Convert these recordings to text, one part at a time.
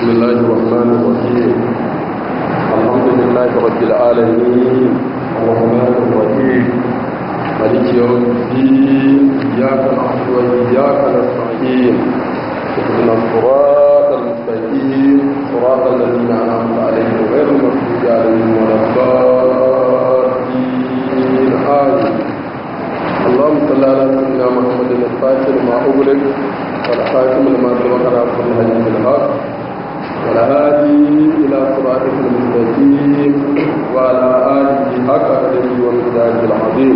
بسم الله الرحمن الرحيم الحمد لله رب العالمين الرحمن الرحيم مالك يوم الدين إياك نعبد وإياك نستعين اهدنا الصراط المستقيم صراط الذين أنعمت عليهم غير المغضوب عليهم ولا الضالين آمين اللهم صل على سيدنا محمد الفاتح لما أغلق والخاتم لما سبق على كل هدي الحق والهادي إلى صراطك المستقيم وعلى آله حق قدره ومقداره العظيم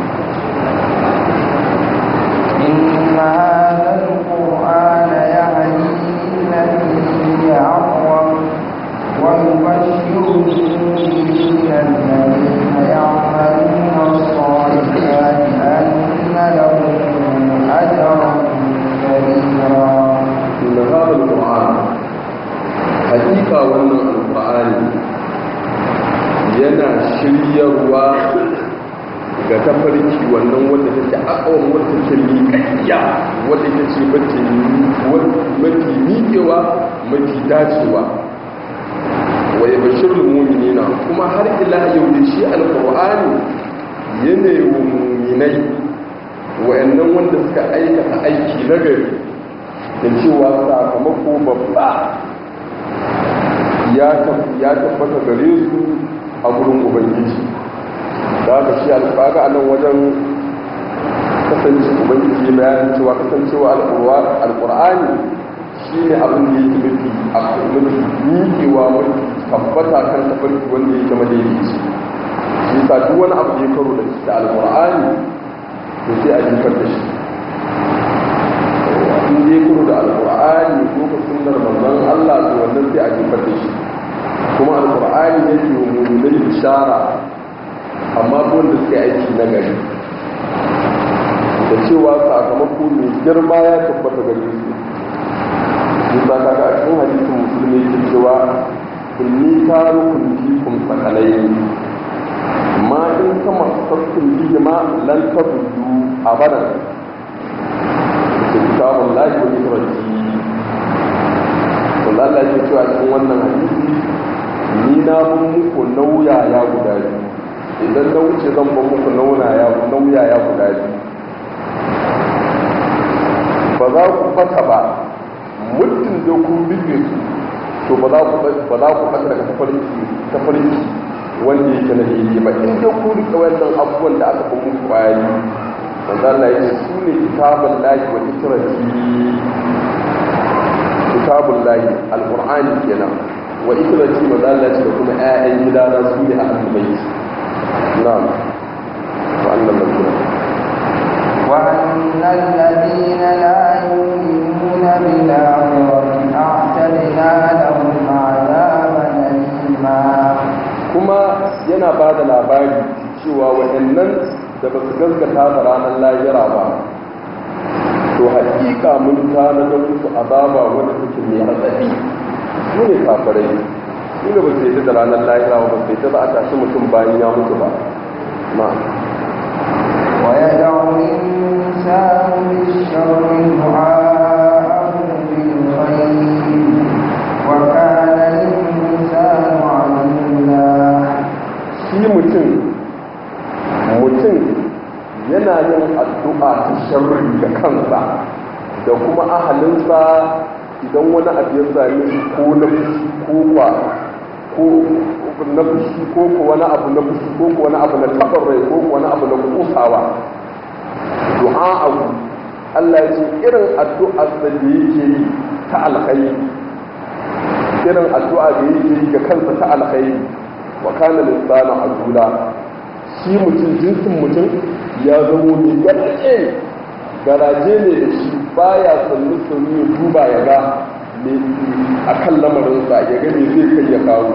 إن هذا القرآن يهدي للتي هي أقوم ويبشر المؤمنين الذين يعملون الصالحات أن لهم أجرا كبيرا إن هذا القرآن حقيقة وأن القرآن yana shiryarwa ga tafarki wannan wanda take akawar wata ke miƙaƙiya wadda ita ce mafi miƙewa mafi dacewa wa ya bashirul muminina kuma har ila yau da shi alƙur'ani yanayi wa muminai wa'annan wanda suka aikata aiki nagari da cewa sakamako babba ya tabbata gare su a gurin ubangiji da aka shi alƙaga a nan wajen kasance ubangiji bayanin cewa kasancewa alƙur'ani shi ne abin da yake mafi mafi miƙewa mafi tabbata kan tafarki wanda ya zama daidaici shi sa duk wani abu ya karo da shi da alƙur'ani to sai a jikar da shi in dai kuro da alƙur'ani ko ka sunnar manzon Allah to wannan sai a jikar da shi kuma alƙur'ani yake wa mu'minai bishara amma wanda suka aiki na gari da cewa sakamako mai girma ya tabbata gare su in ba ka ga cikin hadisin musulmi yake cewa kulli tarukun fikum sakalai ma in kama sassun bihi ma lan tabudu abadan da kitabun lahi wa israji Allah ya ce cewa cikin wannan hadisi ni na bin muku nauya ya guda biyu idan na wuce zan ba muku nauya ya guda biyu ba za ku fata ba muddin da kun bige su to ba za ku fata daga tafarki wanda yake na daidai ba inda ku rika wannan abubuwan da aka fi muku kwayari wanda Allah ya ce su ne kitabun lahi wa itirati kitabun lahi alqur'ani kenan wa itirati maza Allah ce da kuma ƴaƴan gida na su ne a albayt na'am wa annal ladina وأن الذين لا يؤمنون بالآخرة أعتدنا لهم عذابا أليما kuma yana ba da labari cewa waɗannan da ba su gaskata da ranar lahira ba to hakika mun tana da musu azaba wanda take mai hatsari su ne kafirai su ne ba su yi da ranar lahira ba su yi da za a tashi mutum bayan ya mutu ba na ويدعو الإنسان بالشر دعاءه بالخير وكان الإنسان عجولا shi mutum mutum yana yin addu'a ta sharri da kansa da kuma ahalinsa idan wani abu ya same shi ko na fushi ko kwa ko na fushi ko ko wani abu na fushi ko ko wani abu na taɓar rai ko ko wani abu na kusawa du'a abu Allah ya ce irin addu'ar da yake yi ta alkhairi irin addu'a da yake yi ga kansa ta alkhairi wa kana lisana azula shi mutum jinsin mutum ya zamo mai garaje garaje ne da shi baya sannu sannu ya duba ya ga a kan lamarinsa ya ga me zai kai ya kawo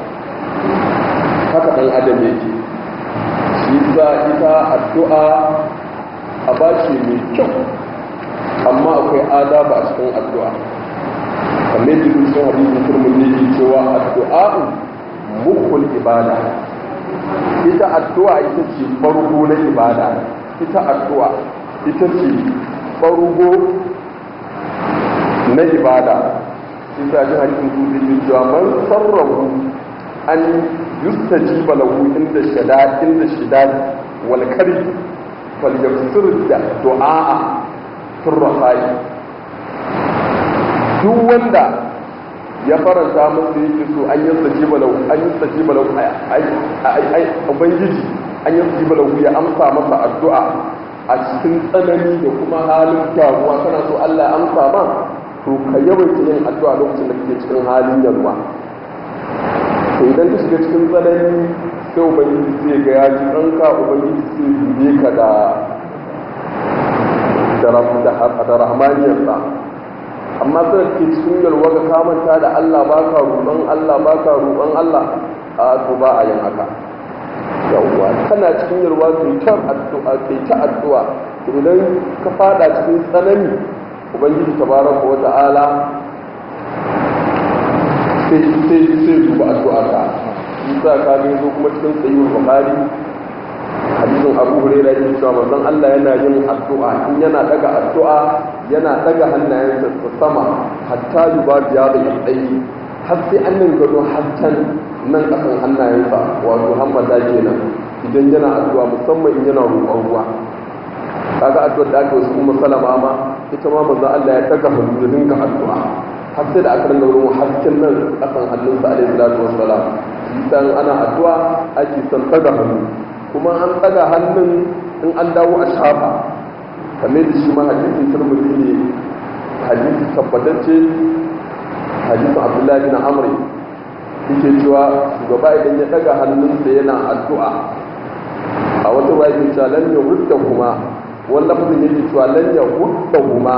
haka ɗan adam yake shi za ita addu'a a bashi mai kyau amma akwai adaba a cikin addu'a kamar yadda cikin hadisin turmin ne ke cewa addu'a'u mukul ibada ita addu'a ita ce farko na ibada ita addu'a ita ce farko na ibada shi sa ji hakin kuzi ne cewa man sarrafu an yustajiba lahu inda shada inda shida wal kari fal yafsir da du'a turrafai duk wanda ya faranta masa yake so an yi sajiba lahu an yi sajiba lahu ai ubangiji an yi sajiba lahu ya amsa masa addu'a a cikin tsanani da kuma halin damuwa kana so Allah ya amsa ma to ka yawaita yin addu'a lokacin da kake cikin halin yalwa to idan ka shiga cikin tsanani sai ubangiji sai ga ya ji ɗanka ubangiji sai dube ka da da rahmaniyarsa amma sai ke cikin yalwa ga kamanta da Allah baka roƙon Allah baka roƙon Allah a to ba a yin haka yawwa kana cikin yalwa kai ta addu'a kai ta addu'a to idan ka fada cikin tsanani ubangiji tabaraka wa ta'ala sai sai sai duba addu'a ka isa ka ga zo kuma cikin sayyid bukhari hadisin abu hurairah yake cewa manzon Allah yana yin addu'a in yana daga addu'a yana daga hannayensa su sama hatta yuba biya da yadai har sai an nan gado hattan nan kasan hannayensa wato hammata kenan idan yana addu'a musamman in yana roƙon ruwa kaga addu'ar da aka wasu kuma salama ma ita ma manzon Allah ya daga hannu da dinga addu'a har sai da aka dinga wurin hasken nan kasan hannunsa alaihi salatu wassalam idan ana addu'a ake son daga hannu kuma an daga hannun in an dawo a shafa kamar da shi ma hadisin turmudi ne hadisi tabbatacce hadisin abdullahi na amri yake cewa shugaba idan ya daga hannunsa yana addu'a a wata waya ke cewa lan ya hudda kuma wani lafazin yake cewa lan ya hudda kuma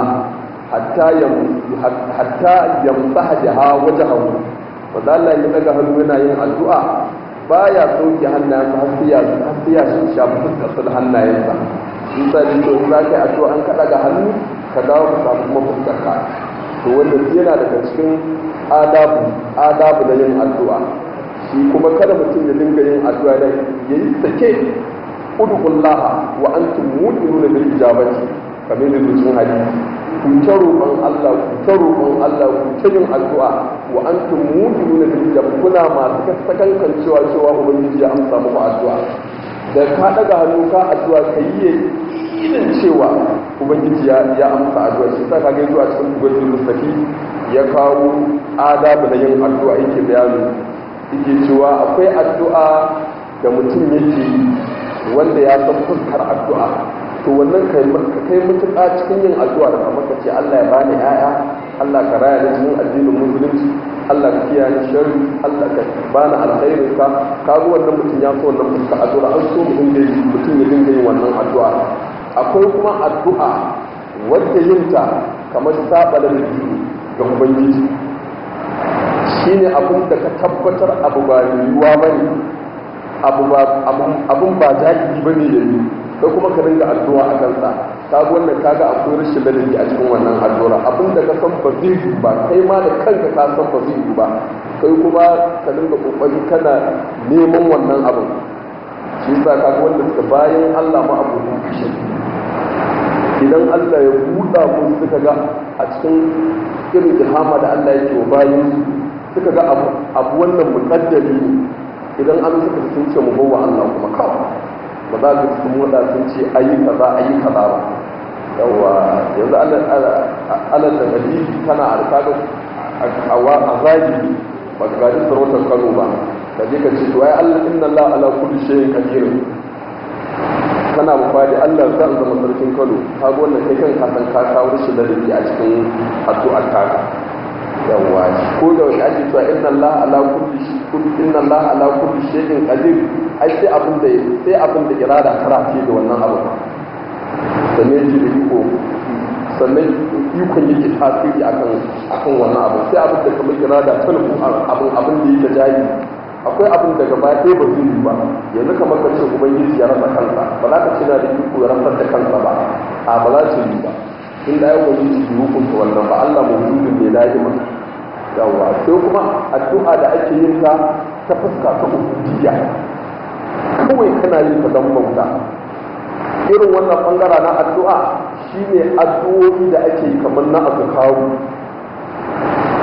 hatta yamsaha jaha wajahahu wanda Allah ya daga hannu yana yin addu'a baya sauke hannayensa har sai ya har sai ya shafi fuskar su da hannayensa in sa da to za ka yi addu'a an ka daga hannu ka dawo ka samu kuma fuskar ka to wanda yana daga cikin adabu adabu na yin addu'a shi kuma kada mutum ya dinga yin addu'a da yayi sake udqullaha wa antum mu'minuna bil ijabati kamar da cikin hadisi ku ta roƙon Allah ku ta roƙon Allah ku ta yin addu'a wa antum mu'minuna bil ijabati kuna masu sakankan cewa cewa ubangiji ya amsa muku addu'a da ka daga hannu ka addu'a kai yi irin cewa ubangiji ya ya amsa addu'a shi sa kage zuwa cikin gudun mustafi ya kawo adabu da yin addu'a yake bayani yake cewa akwai addu'a da mutum yake wanda ya san fuskar addu'a to wannan kai ka kai mutuƙa cikin yin addu'a da kamar ka ce Allah ya bani ƴaƴa Allah ka raya ni cikin addinin musulunci Allah ka kiyaye ni sharri Allah ka bani alkhairin ka kaga wannan mutum ya so wannan fuskar addu'a an so mutum da mutum ya dinga yin wannan addu'a akwai kuma addu'a wadda yinta kamar saba da ga ubangiji shine abin da ka tabbatar abu ba yiwuwa bane abun ba jahili ba ne yayi sai kuma ka ringa addu'a a kansa ka ga wannan kaga akwai rashin ladabi a cikin wannan addu'a abin da ka san ba zai yi ba kai ma da kanka ka san ba zai yi ba kai kuma ka ringa kokari kana neman wannan abin shi yasa ka ga wanda suka bayan Allah ma abu kashe idan Allah ya buɗa mu suka ga a cikin irin ilhama da Allah yake wa bayan suka ga abu wannan muqaddari ne idan an suka sun ce mu bawa Allah kuma kawai ba za ka sun wada sun ce ayi kaza ayi kaza ba yawa yanzu ala da gadi kana alƙaƙa a zagi ba ka gadi sarautar kano ba ka je ka ce to ai Allah inna Allah ala kulli shay'in qadir kana mu fadi Allah za zama sarkin kano ka ga wannan kai kan ka san ka kawo rashin ladabi a cikin addu'ar ka yawa ko da wani ake cewa inna Allah ala kulli inna Allah ala kulli shay'in qadir ai sai abin da sai abin da irada karace da wannan abu sannan ji da iko sannan ikon yake tasiri akan akan wannan abu sai abin da kamar irada ta nufu abin abin da yake jayi akwai abin da gaba ɗaya ba zai yi ba yanzu kamar ka ce ubangiji ya rasa kansa ba za ka ce na da iko ya rasa da kansa ba a ba za ta yi ba in da yawon yi ji hukunta wannan ba Allah mawujudin ne da'ima yawa sai kuma addu'a da ake yin ta ta fuska ta ubudiyya kawai kana yin ta don bauta irin wannan bangara na addu'a shine addu'o'i da ake yi kamar na azkaru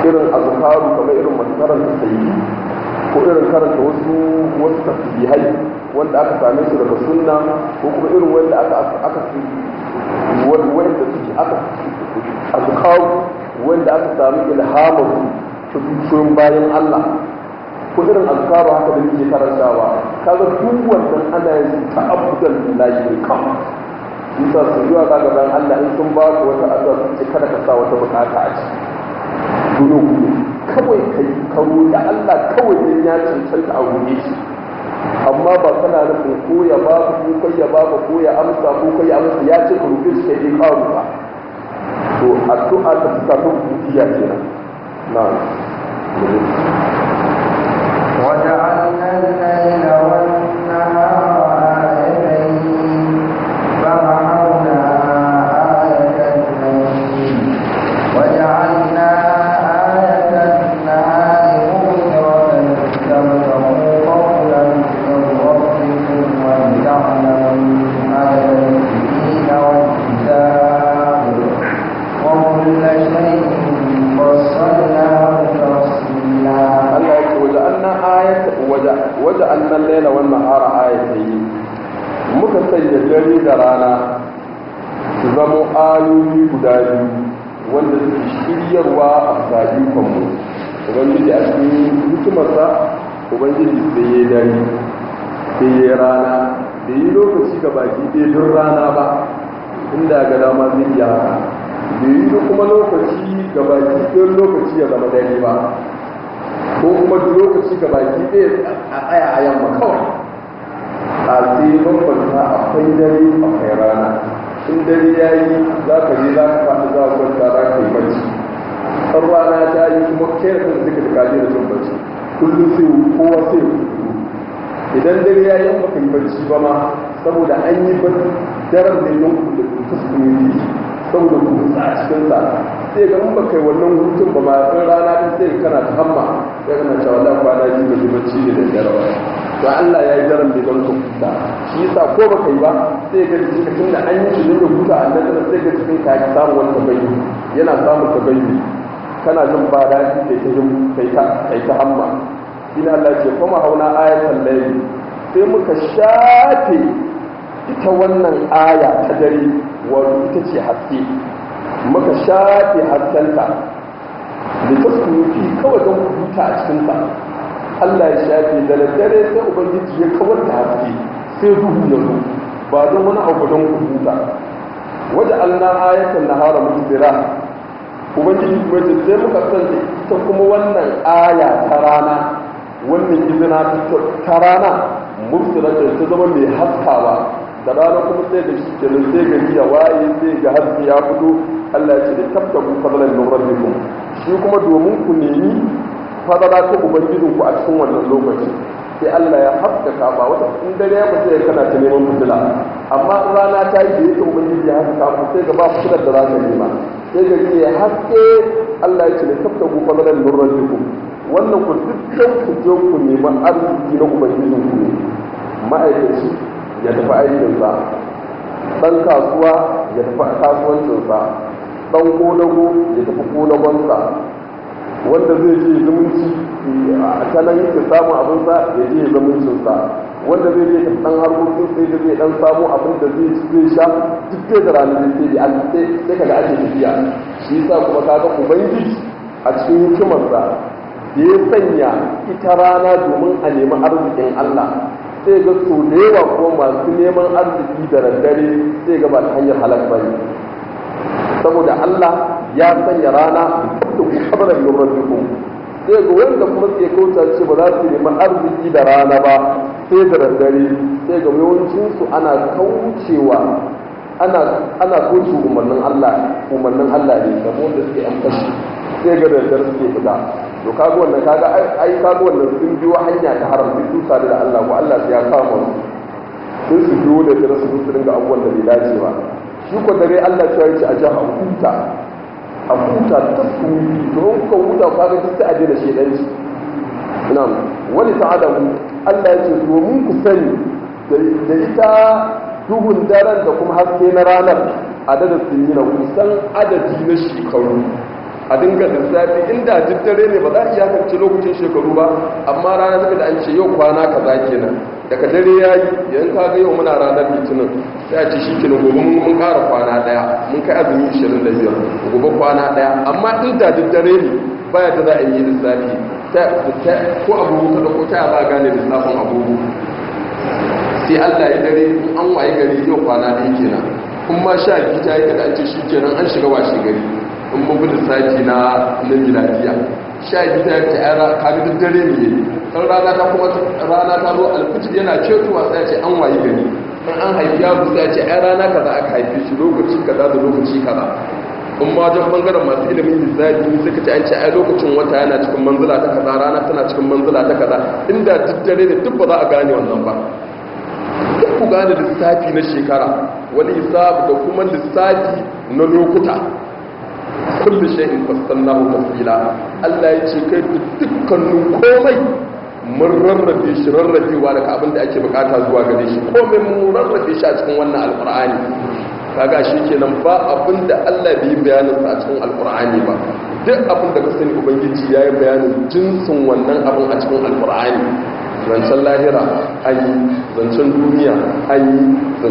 irin azkaru kamar irin masu karanta sayi ko irin karanta wasu wasu tasbihai wanda aka same su daga sunna ko kuma irin wanda aka aka wanda suke aka azkaru wanda aka sami ilhamar ta zuciyoyin bayan Allah ko irin azkaru haka da nake karantawa kaga duk wannan ana yin ta'abbudan lillahi ne kawai bisa su zuwa ga gaban Allah in sun ba su wata addu'a su ce kada ka sa wata bukata a ciki dole ku kawai kai ka roƙi Allah kawai din ya cancanta a roƙe shi amma ba kana nufin ko ya ba ka ko kai ya ba ka ko ya amsa ko kai ya amsa ya ce ka roƙe shi kai dai ka roƙa to addu'a ta fuska ta kudiya kenan na'am وجعلنا الليل والنهار آيتين فمحونا آية الليل وجعلنا آية النهار مبصرة لتبتغوا فضلا من ربكم ولتعلموا عدد السنين والحساب وكل شيء فصلناه تفصيلا Allah ya ce waje annan ayata waje waje annan laila wannan ara ayatai muka sanya dare da rana su zama ayoyi guda biyu wanda suke shiryarwa a sadikon mu ubangiji a cikin hikimarsa ubangiji sai ya dare sai ya rana da yi lokaci ga baki ɗaya duk rana ba inda ga dama zai iya haka da yi kuma lokaci ga baki ɗaya lokaci ya zama dare ba ko kuma duk lokaci ga baki ɗaya a tsaya a yamma kawai a sai bambanta akwai dare akwai rana in dare ya yi za ka je za ka faɗi za ka kwanta za ka yi bacci ɗan rana ta yi kuma kai da kanka duka da kaje da cin bacci kullum sai kowa sai idan dare ya yi in baka yi bacci ba ma saboda an yi bacci daren da yin ku da fuskuni saboda ku a cikin sa sai ga in baka yi wannan hutun ba ma in rana din sai kana ta hamma sai kana cewa Allah kwana ji ba ji bacci da daddare ba to Allah ya yi daren da don ka huta shi yasa ko baka yi ba sai ga cikin tunda an yi shi da huta a nan sai ga cikin ka ya samu wani tabayyu yana samun tabayyu kana jin ba daɗi kai ta jin kai ta kai ta hamma ina Allah ce kuma hauna ayatan layli sai muka shafe ita wannan aya ta dare wato ita ce haske muka shafe haskenta da ta fi kawai don huta a cikinsa Allah ya shafe da daddare sai ubangiji ya kawar da haske sai duhu ya zo ba don wani abu don huta waje Allah ayatan nahara mutira ubangiji kuma ce sai muka sanya ita kuma wannan aya ta rana wannan izina ta rana mubsiratin ta zama mai haskawa da rana kuma sai da shi kenan sai gari ya waye sai ga haske ya fito Allah ya ce da tabtabu fadlan min rabbikum shi kuma domin ku nemi fadala ta ubangijin ku a cikin wannan lokaci sai Allah ya haskaka ba wata in dare ya fita kana ta neman fitila amma in rana ta yi da yake ubangiji ya haskaka ku sai ga ba fitilar da za ka nema sai gari ya haske Allah ya ce da tabtabu fadlan min rabbikum wannan ku dukkan ku je ku nemi arziki na ubangijin ku ne ma'aikaci ya tafi aikinsa ɗan kasuwa ya tafi kasuwancinsa ɗan kodago ya tafi kodagonsa wanda zai je zumunci a canan yake samun abinsa ya je zumuncinsa wanda zai je tafi ɗan harkokin sai da zai ɗan samu abin da zai ci zai sha duk dai da ranar sai da an sai kaga ake tafiya shi yasa kuma kaga ubangiji a cikin hikimarsa da ya sanya ita rana domin a nemi arzikin Allah sai ga so da yawa ko masu neman arziki da daddare sai ga ba ta hanyar halak bane saboda Allah ya sanya rana da ku kabarar yurrabiku sai ga wanda kuma suke kauta ce ba za su nemi arziki da rana ba sai da daddare sai ga yawancin su ana kaucewa ana ana kauce umarnin Allah umarnin Allah ne saboda suke yan fashi sai ga daddare suke fita to kaga wannan kaga ai kaga wannan sun biyo hanya ta haram duk sun sadu da Allah ko Allah ya kama su sai su biyo da dare su su dinga abubuwan da bai dace ba shi ko dare Allah ya ce a jaha huta a huta ta su don ka huta kaga duk sai a je da shedanci na'am wani ta'adamu Allah ya ce domin ku sani da ita duhun daren da kuma haske na ranar adadin sun yi na kusan adadi na shekaru a dinga lissafi inda dare ne ba za a iyakance lokacin shekaru ba amma rana take da an ce yau kwana kaza kenan daga dare ya yi yan ka ga yau muna ranar litinin sai a ce shi kenan gobe mun ƙara kwana ɗaya mun kai azumi 25 gobe kwana ɗaya amma inda dare ne baya ta za a yi lissafi ko abubu ta ko ta za a gane lissafin abubu sai allah ya dare in an waye gari yau kwana ɗaya kenan in ma sha biyu ta yi kada an ce shi kenan an shiga washe gari in mun bi lissafi na na miladiya sha biyu ta yi ta yara kaga dare ne kan rana ta kuma rana ta zo alfijir yana cetowa sai ce an waye gari in an haifi yaro sai ce ai rana kaza aka haife shi lokaci kaza da lokaci kaza in ma wajen bangaren masu ilimin lissafi suka ce an ce ai lokacin wata yana cikin manzila ta kaza rana tana cikin manzila ta kaza inda duk dare ne duk ba za a gane wannan ba duk ku gane lissafi na shekara wani hisab da kuma lissafi na lokuta kullu shay'in fassalnahu tafsila Allah ya ce kai dukkanin komai mun rarrabe shi rarrabewa daga abin da ake bukata zuwa gare shi komai mun rarrabe shi a cikin wannan alqur'ani kaga shi kenan ba abin da Allah bai bayanin sa a cikin alqur'ani ba duk abin da ka sani ubangiji yayi bayanin jinsin wannan abin a cikin alqur'ani zancen lahira an yi zancen duniya an yi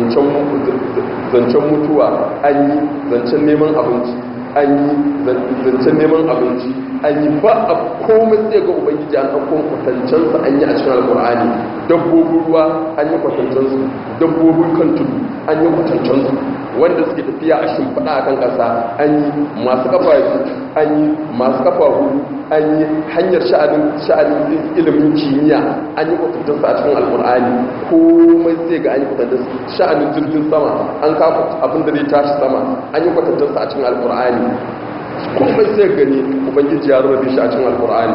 zancen mutuwa an yi zancen neman abinci an yi zancen neman abinci an yi ba a komai zai ga ubangiji an ɗauko kwatancensa an yi a cikin alkur'ani dabbobin ruwa an yi kwatancensu dabbobin kan tudu an yi kwatancensu wanda suke tafiya a shimfiɗa a kan ƙasa an yi masu kafa an yi masu kafa hudu an yi hanyar sha'anin ilimin kimiyya an yi kwatancensu a cikin alkur'ani komai zai ga an yi kwatancensu sha'anin jirgin sama an kafa abin da zai tashi sama an yi kwatancensu a cikin alkur'ani komai sai gani ubangiji ya rarrabe shi a cikin alkur'ani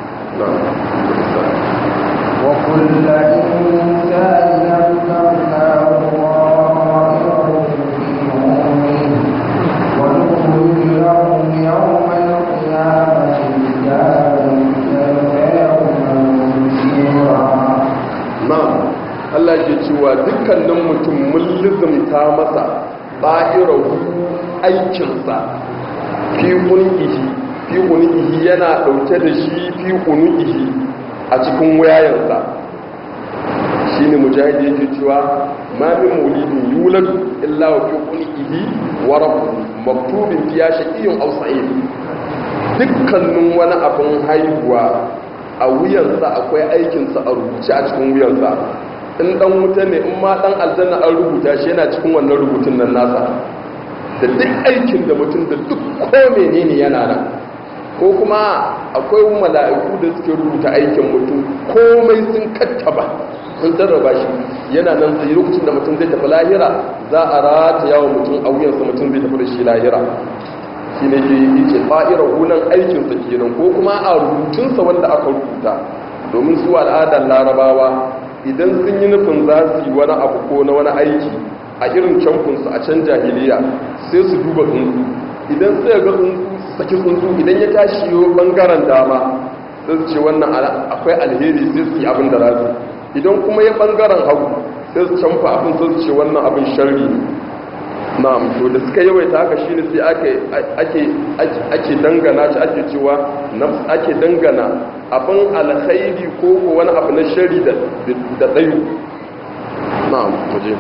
وكل إنسان ألزمناه طائره في عنقه ونخرج له يوم القيامة كتابا يلقاه منشورا na'am Allah ke cewa dukkanin mutum mun lizumta masa ba'irahu aikinsa fi unihi fi unihi yana dauke da shi fi unihi a cikin wayayensa shine mujahid yake cewa ma min mulidin yulad illa wa fi unihi wa rabbu maktubin fiya shaqiyyun aw sa'id dukkanin wani abin haihuwa a wuyansa akwai aikinsa a rubuce a cikin wuyansa in dan wuta ne in ma dan aljanna an rubuta shi yana cikin wannan rubutun nan nasa da duk aikin da mutum da duk ko menene yana nan ko kuma akwai mala'iku da suke rubuta aikin mutum komai sun kattaba sun jarraba shi yana nan sai lokacin da mutum zai tafi lahira za a rata yawon mutum a wuyansa mutum zai tafi da shi lahira shi ne ke yi ce fa'irar hunan aikinsa kenan ko kuma a rubutunsa wanda aka rubuta domin su al'adar larabawa idan sun yi nufin za su yi wani abu ko na wani aiki a irin cankunsu a can jahiliya sai su duba tsuntsu idan sai ga tsuntsu saki tsuntsu idan ya tashi yi bangaren dama sai su ce wannan akwai alheri sai su yi abin da rasu idan kuma ya bangaren hagu sai su canfa abin sai su ce wannan abin sharri ne na'am to da suka yawaita haka shine sai ake ake ake dangana shi ake cewa nafs ake dangana abin alkhairi ko ko wani abu na shari da da dayu na'am muje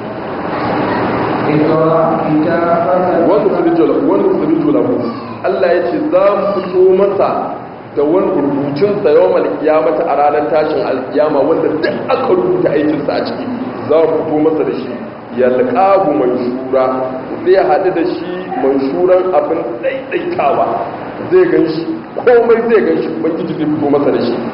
اقرأ كتابك wani firijul wani firijul abu Allah ya ce za mu fito masa da wani rubutun sa yawmal qiyamata a ranar tashin alkiyama wanda duk aka rubuta aikinsa a ciki za mu fito masa da shi yalqahu manshura zai hadu da shi manshuran abin daidaitawa zai gan shi komai zai gan shi ubangiji zai fito masa da shi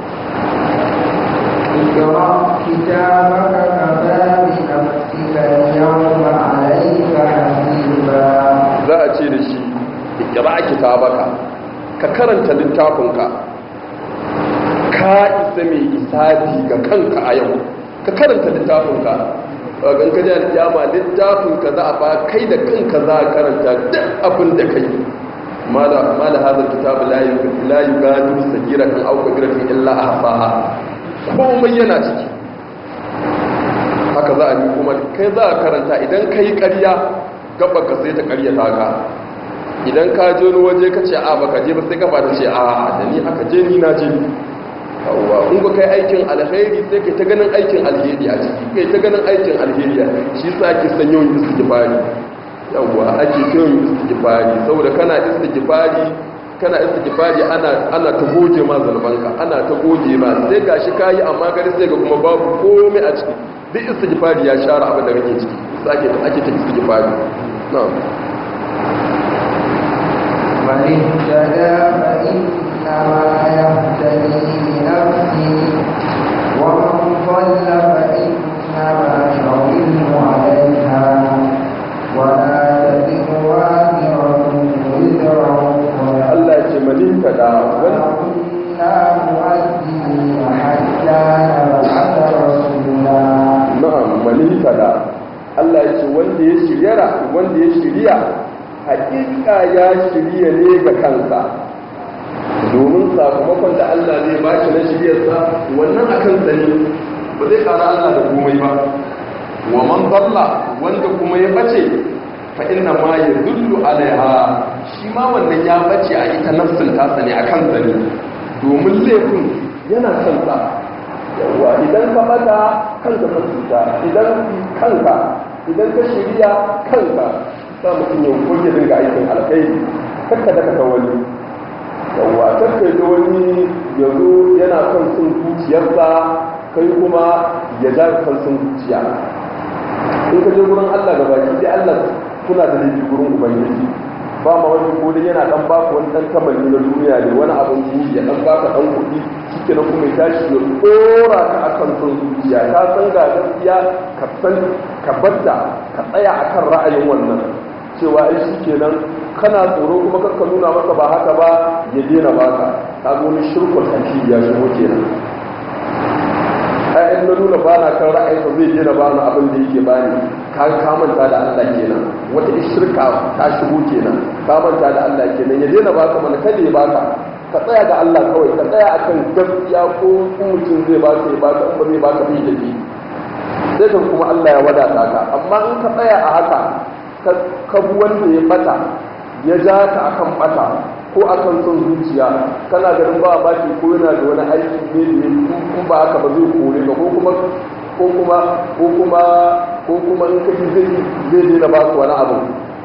اقرأ كتابك كفى بنفسك اليوم عليك حسيبا za a ce da shi ikira kitabaka ka karanta littafinka ka isa mai isabi ga kanka a yau ka karanta littafinka gan ka jihar kiyama littafinka za a ba kai da kanka za a karanta duk abin da kai ma da hazar kitabu la yi gani sagira kan auka girafin illa a hasaha komai yana ciki haka za a yi kuma kai za a karanta idan ka yi karya gaba ka sai ta karyata ka idan ka je wani waje ka ce a baka je ba sai ka fata ce a da ni aka je ni na je yawwa in ba kai aikin alheri sai kai ta ganin aikin alheri a ciki kai ta ganin aikin alheri shi sa ake son yawan istighfari yawwa ake son yawan istighfari saboda kana istighfari kana istighfari ana ana ta goge ma zalbanka ana ta goge ma sai gashi kayi amma gari sai ga kuma babu komai a ciki duk istighfari ya share abin da kake ciki sai ake ake ta istighfari na'am من اهتدى فإنما يهتدي لنفسه ومن ضل فإنما يضل عليها ولا تزر وازرة وزر أخرى Allah ce malinka da wani وكنا مؤدين حتى نبعث رسولا na'am malinka da Allah ya ce wanda ya shiryara wanda ya shirya hakika ya shirya ne ga kansa domin sakamakon da Allah zai ba shi na shiryarsa wannan a kansa ne ba zai kara Allah da komai ba wa man dalla wanda kuma ya bace fa inna ma yadullu alaiha shi ma wannan ya bace a ita nafsin tasa ne a kansa ne domin laifin yana kansa yawa idan ka bata kanka ka cuta idan kanka idan ka shirya kanka sa mutum ya kuke dinga aikin alkhairi kakka daga ka wani yawa kakka da wani ya zo yana son sun zuciyarsa kai kuma ya ja kan sun zuciya in ka je gurin Allah gaba ki dai Allah kuna da laifi gurin ubangiji ba ma wani ko dai yana dan baka wani dan tamanni na duniya ne wani abin buri ya dan baka dan kuɗi shike na kuma ya tashi ya dora ka akan son zuciya ka san ga gaskiya ka san ka badda ka tsaya akan ra'ayin wannan cewa ai shikenan kana tsoro kuma kanka nuna masa ba haka ba ya daina baka ka zo ni shirkul hakiki ya shigo kenan ai in na nuna ba na kan ra'ayinsa zai daina ba ni abin da yake bani ka ka manta da Allah kenan wata shirka ta shigo kenan ka manta da Allah kenan ya daina baka mana kada ya baka ka tsaya ga Allah kawai ka tsaya akan gaskiya ko in mutum zai baka ya baka in ba zai baka bai da ke sai kan kuma Allah ya wadata ka amma in ka tsaya a haka ka bi wanda ya bata ya ja ka akan bata ko akan son zuciya kana ganin ba baki ko yana da wani aiki ne da in ba haka ba zai kore ka ko kuma ko kuma ko kuma ko kuma in kaji zai zai daina ba su wani abu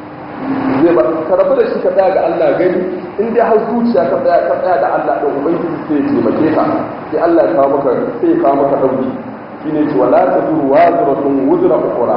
zai ba ka rabu da shi ka tsaya ga Allah gani in dai har zuciya ka tsaya ka tsaya da Allah da ubangiji sai ya taimake ka sai Allah ya kawo maka sai ya kawo maka dauki shine ce wala taduru wazratun wuzra ukhra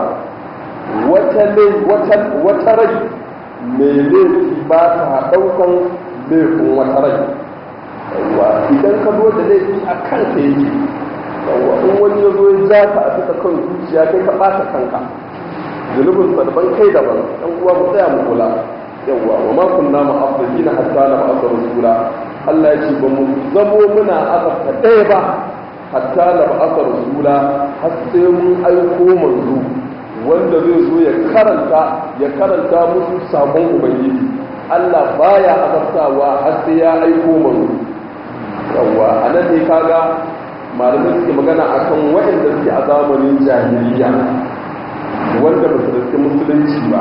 wata wata wata rai mai laifi ba ta ɗaukan laifin wata rai yawwa idan ka zo da laifi a kanka yake yawwa in wani ya zo ya ja ka a bisa kan zuciya kai ka ɓata kanka zunubin sarban kai daban ɗan uwa mu tsaya mu kula yawwa wa ma kunna ma afdalina hatta na ba'atha rasula Allah ya ce ba mu zamo muna azabta ɗaya ba hatta na ba'atha rasula har sai mun aiko manzo wanda zai zo ya karanta ya karanta musu sabon ubangiji Allah baya azabtawa har sai ya aiko manzo yawa anan ne kaga malamai suke magana akan waɗanda suke a zamanin jahiliya wanda ba su riske musulunci ba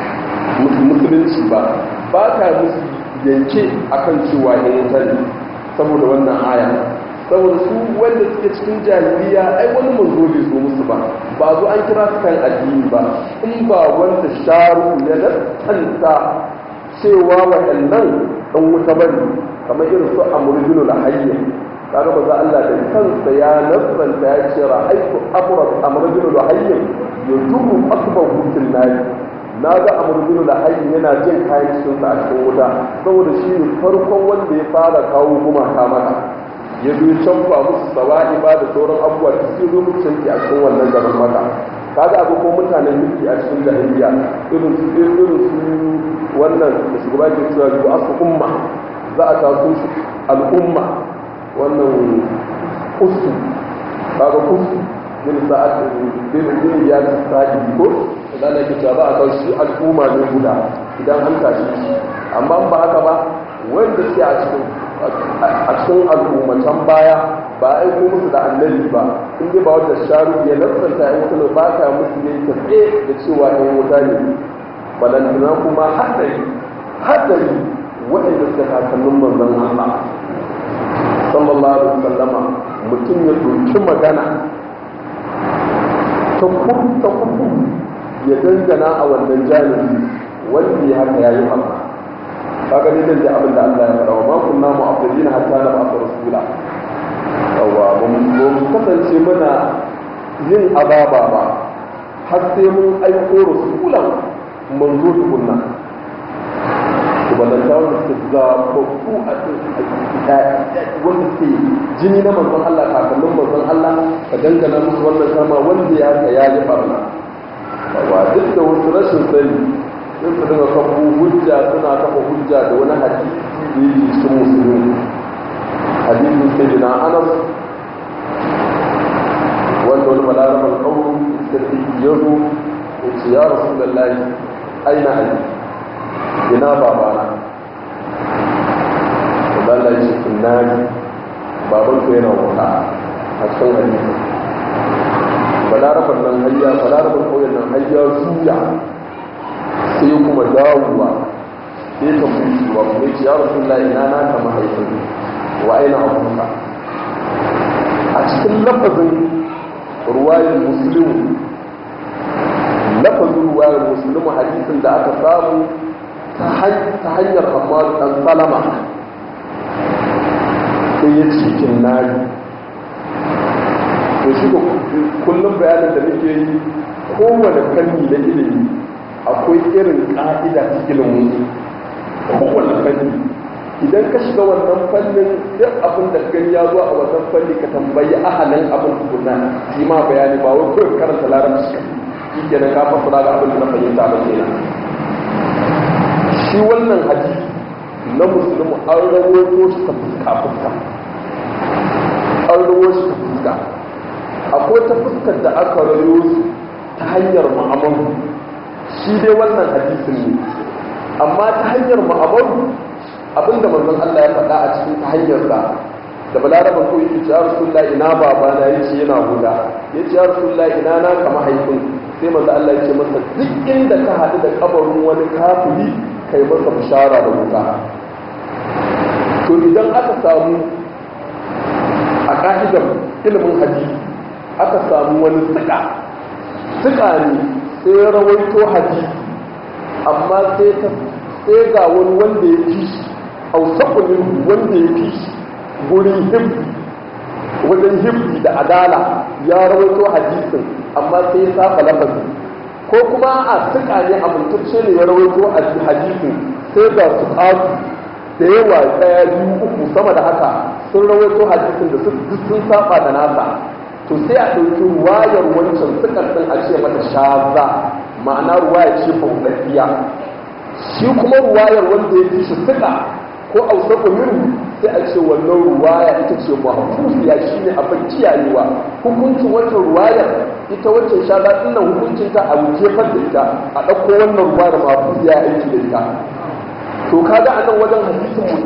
musulunci ba ba ta musu yanke akan cewa yan wuta ne saboda wannan aya saboda su wanda suke cikin jahiliya ai wani manzo bai zo musu ba ba zo an kira su kan addini ba in ba wanda sharu ya nattanta cewa waɗannan ɗan wuta ba ne kamar irin su amurjinu da hayya kaga ba za Allah da kansa ya nassanta ya ce ra'aitu amrat amurjinu da hayya ya dubu akbar hutun nayi na ga amurjinu da hayya yana jin kayan cikin sa a cikin wuta saboda shi ne farkon wanda ya fara kawo gumaka maka ya zo canfa musu sawa'i ba da sauran abubuwa da suke zo musu canfi a cikin wannan garin maka kaga abu ko mutanen mulki a cikin jahiliya irin su irin su wannan da shugaba ke cewa su asu umma za a taso su al'umma wannan kusu kaga kusu bin sa'ad bin bin ya ta sa'i ko da na kita ba a kan su al'umma ne guda idan an tashi amma ba haka ba wanda sai a cikin a cikin al'ummatan baya ba a aiko musu da annabi ba in dai ba wata sharu ya lafsanta ya wuta ba ka musu ne tafe da cewa ɗan wuta ne balantana kuma haɗari hadari waɗanda suka kakannin manzon Allah sallallahu alaihi wasallama mutum ya doki magana ta kurta kuku ya dangana a wannan janibi wanda ya haka yayi maka kaga ne dan da abin da Allah ya fara wa ma kunna mu'abbidina hatta na ba'atha rasula yawa ba mu kasance muna yin azaba ba har sai mun aiko rasulan manzo tukunna balanta wanda suke zaɓaɓɓu a wanda suke jini na manzon Allah kakannin manzon Allah ka dangana musu wannan kama wanda ya ka ya yi barna wa duk da wasu rashin sani sai su dinga kafa hujja suna kafa hujja da wani hadisi da yake cikin musulmi hadisin sai na anas wanda wani balarabar kawo da ya zo ya ce ya rasu lallai aina aiki ina babana da Allah ya ce kunnaji baban ku yana wuta a cikin hadisi balaraban nan hayya balaraban kauyen nan hayya suya sai kuma dawowa sai ka mutu wa kuma ce ya rasulullah ina na ka mahaifin wa aina abuka a cikin lafazin ruwayar muslimu lafazin ruwayar muslimu hadisin da aka samu ta hanyar hamadu ɗan salama sai ya cikin nari to shi da kullum bayanin da nake yi kowane fanni na ilimi akwai irin ƙa'ida cikin ilimin kowane fanni idan ka shiga wannan fannin duk abin da gani ya zuwa a wannan fanni ka tambayi ahalin abin tukuna shi ma bayani ba wai kawai karanta larabci shi kenan ka fasara ga abin da na fahimta ba kenan shi wannan hadisi na musulmi an rawaito shi ta fuska fuska an rawo shi ta fuska akwai ta fuskar da aka rawo su ta hanyar ma'amaru shi dai wannan hadisin ne amma ta hanyar ma'amaru abinda manzon Allah ya faɗa a cikin ta hanyar sa da balaraba ko yake ya rasulullah ina baba na yace yana guda yace ya rasulullah ina na ka mahaifin sai manzo Allah ya ce masa duk inda ka haɗu da kabarin wani kafiri kai masa bishara da wuta to idan aka samu a ka'idar ilimin hadisi aka samu wani tsika tsika ne sai ya rawaito hadisi amma sai ta sai ga wani wanda ya fi shi ausakunin wanda ya fi shi gurin hibbi wajen hibbi da adala ya rawaito hadisin amma sai ya saba lafazin ko kuma a tuka ne amintacce ne ya rawaito a hadisin sai ga su ƙasu da yawa ɗaya biyu uku sama da haka sun rawaito hadisin da sun saba da nasa to sai a ɗauki ruwayar wancan sukar ɗin a ce mata shaza ma'ana ruwaya ce faudaddiya shi kuma ruwayar wanda ya fi shi suka ko ausaku miru sai a ce wannan ruwaya ita ce mahfuziya shine abin kiyayewa hukuncin wancan ruwayar ita wancan shaza din nan hukuncin ta a jefar da ita a ɗauko wannan ruwayar mahfuziya aiki da ita to kaga a nan wajen hadisin